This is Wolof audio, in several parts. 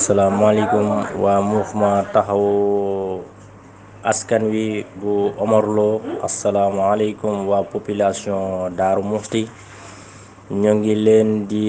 asalaamaaleykum waa mouvement taxawu askan wi bu Omar Lo asalaamaaleykum waa population Darou Mouhty ñoo ngi leen di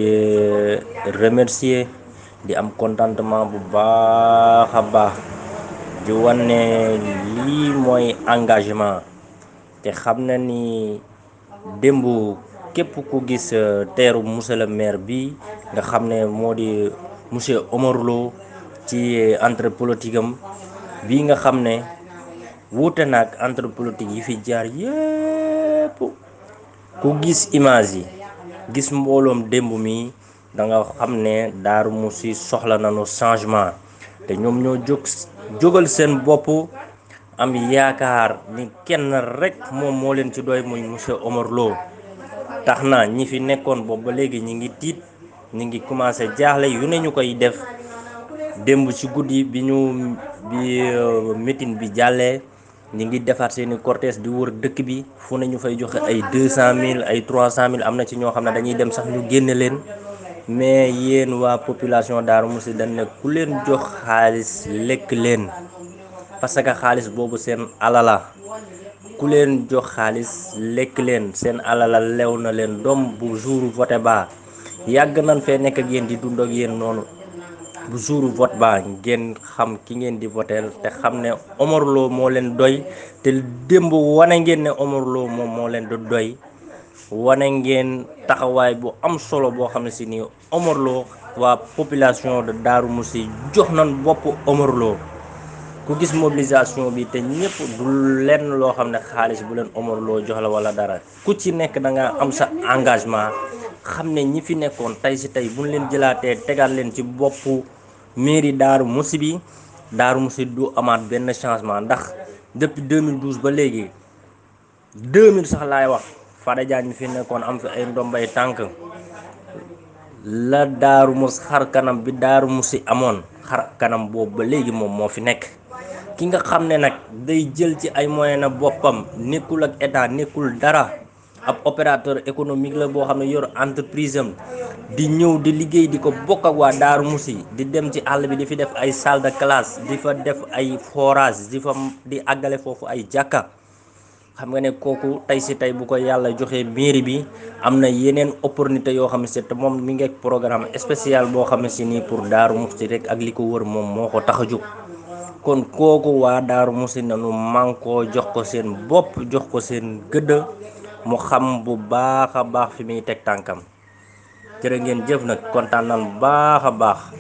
remercier di am contentement bu baax a baax di wane lii mooy engagement te xam na ni démb képp ku gis teeru monsieur le maire bi nga xam ne moo di monsieur Omar Lo ci entre politique am bii nga xam ne wuute na ak entre politique yi fi jaar yépp ku gis image yi gis mbooloom démb mi da nga xam ne Darou Mouhty soxla nañu changement te ñoom ñoo jóg jógal seen bopp am yaakaar ni kenn rek moom moo leen ci doy muy monsieur Omar Lo tax na ñi fi nekkoon boobu ba léegi ñi ngi tiit ñi ngi commencé jaaxle yu ne ñu koy def démb ci guddi bi ñu bi meeting bi jàllee ñi ngi defar seeni cortège di wër dëkk bi fu ne ñu fay joxe ay deux cent mille ay trois cent mille am na ci ñoo xam ne dañuy dem sax ñu génne leen mais yéen waa population Darou Mouhty dañ ne ku leen jox xaalis lekk leen parce que xaalis boobu seen alala ku leen jox xaalis lekk leen seen alala lew na leen doom bu jour vote ba yàgg nañ fee nekk ak yéen di dund ak yéen noonu bu jour vote ba ngeen xam ki ngeen di voteel te xam ne Omar Lo moo leen doy te démb wane ngeen ne Omar Lo moom moo leen di doy wane ngeen taxawaay bu am solo boo xam ne si nii Omar Lo waa population de Darou Mouhty jox nañ bopp Omar Lo ku gis mobilisation bi te ñëpp du lenn loo xam ne xaalis bu leen Omar Lo jox la wala dara ku ci nekk da nga am sa engagement xam ne ñi fi nekkoon tey si tey buñ leen jëlaatee tegaat leen ci boppu mairie Darou Mouhty bi Darou Mouhty du amaat benn changement ndax depuis 2012 ba léegi 2000 sax laay wax Fada Diagne fi nekkoon am fi ay ndombay tànk la Darou Mouhty xar kanam bi Darou Mouhty amoon xar kanam boobu ba léegi moom moo fi nekk ki nga xam ne nag day jël ci ay moyen na boppam nekkul ak état nekkul dara ab opérateur économique la boo xam ne yor entreprise am di ñëw di liggéey di ko bokk ak waa Darou Mouhty di dem ci àll bi di fi def ay salle de classe di fa def ay forage di fa di àggale foofu ay jàkka xam nga ne kooku tey si tey bu ko yàlla joxee mairie bi am na yeneen opportunité yoo xam ne si te moom mi ngi ak programme spécial boo xam ne si nii pour Darou Mouhty rek ak li ko wër moom moo ko tax a jóg kon kooku waa Darou Mouhty nanu mànkoo jox ko seen bopp jox ko seen gëdd mu xam bu baax a baax fi muy teg tànkam jërë ngeen jëf nag kontaan nan baax a baax